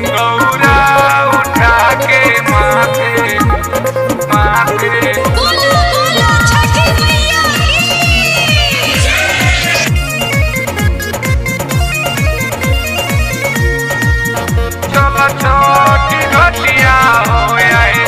गौरा उठा के माथे माथे बोलो बोलो छठी मैया की चलो छोटी घटिया हो आए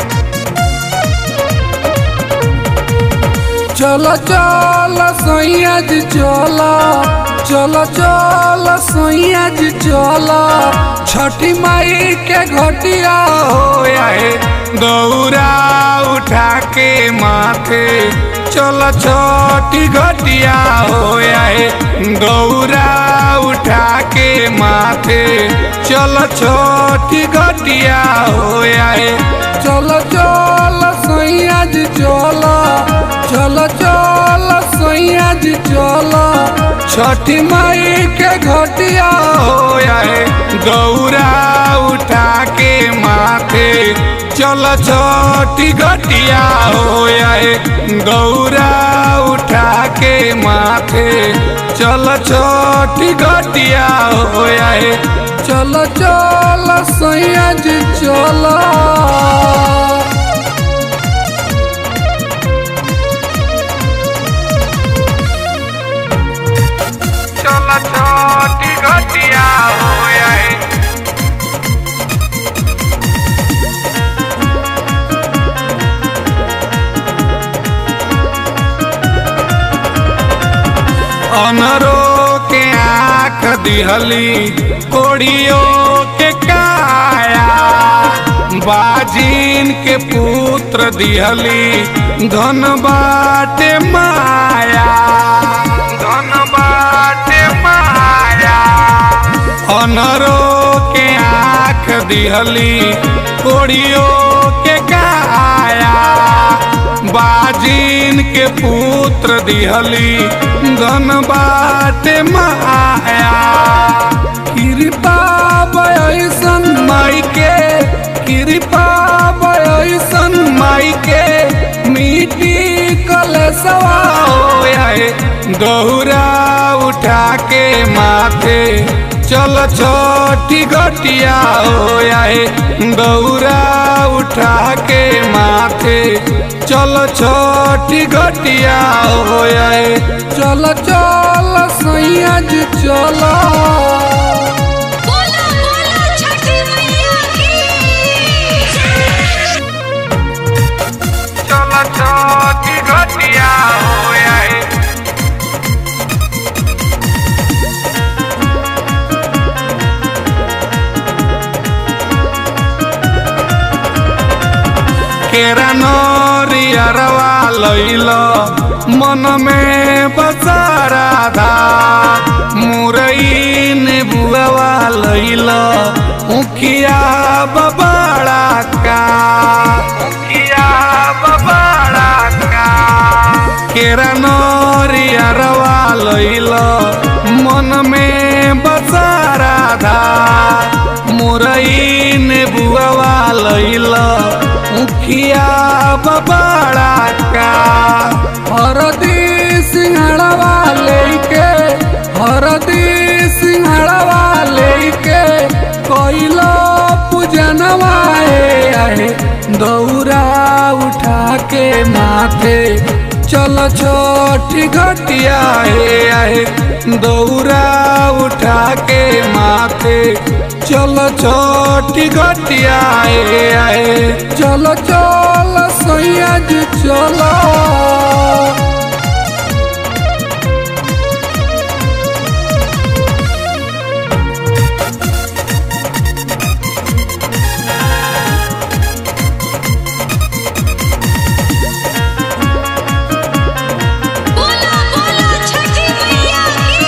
चल चल सैया जी चल चल चल सैया जी चल छठी माई के घटिया हो आए गौरा उठा के माथे चलो छोटी घटिया हो आए गौरा उठा के माथे चलो छोटी घटिया हो आए चल चल सैया जी चल चल चल सैया जी चल छठी माई के घटिया हो आए गौरा उठा के माथे चल छोटी घटिया हो आए गौरा उठा के माथे चल छोटी घटिया हो आए चल चल सैया जी चल चल छोटी घटिया हो आए अनरो के आँख दिहली कोड़ियों के काया बाजिन के पुत्र दिहली धन बाटे माया धन बाटे माया अनरो के आँख दिहली कोड़ियों के काया बाजिन के पुत्र दिहली धन बाटे माया कृपा बयसन माई के कृपा बयसन माई के मिट्टी कलसवा हो आए गौरा उठा के माथे चल छोटी घटिया हो आए गौरा उठा के माथे चल छोटी घटिया हो आए चल चल सैया जी चल बोलो बोलो छठी मैया की चल छोटी घटिया हो आए केरा नरियरवा लैल मन में बसारा धा मुरई ने बुआवा लैल उखिया बबाड़ा का उखिया बबाड़ा का केरा नरियरवा लैल मन में बसारा धा मुरई ने बुआवा लैल उखिया बबाड़ा का हरदी सिंहड़वा लेके हरदी सिंहड़वा लेके कोइलो पूजनवा ए आहे दौरा उठा के माथे चल छोटी घटिया हे आहे दौरा उठा के माथे चल छोटी घटिया आए आए चल चल सैया जी चल बोलो बोलो छठी मैया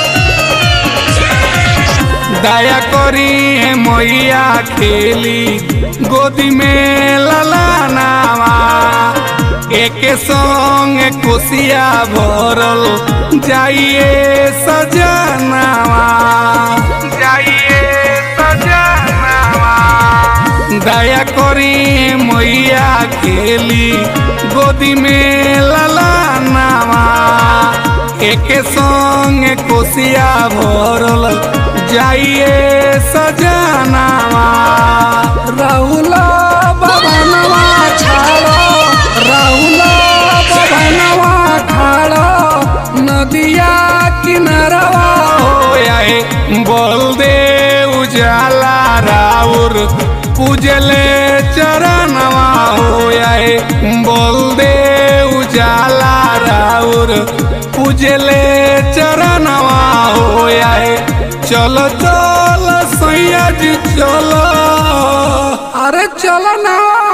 की दया करी है मैया खेली गोदी में ललानावा एक संग कुसिया भरल जाइए सजनावा जाइए सजनावा दया करी मैया खेली गोदी में ललानावा एक संग कोसिया भरल जाइए सजनावा नदिया किनारवा हो आए बोल दे उजाला राउर पूजले चरणवा हो आए बोल दे उजाला राउर पूजले चरणवा हो आए चलो चलो सैया जी चलो अरे चलो ना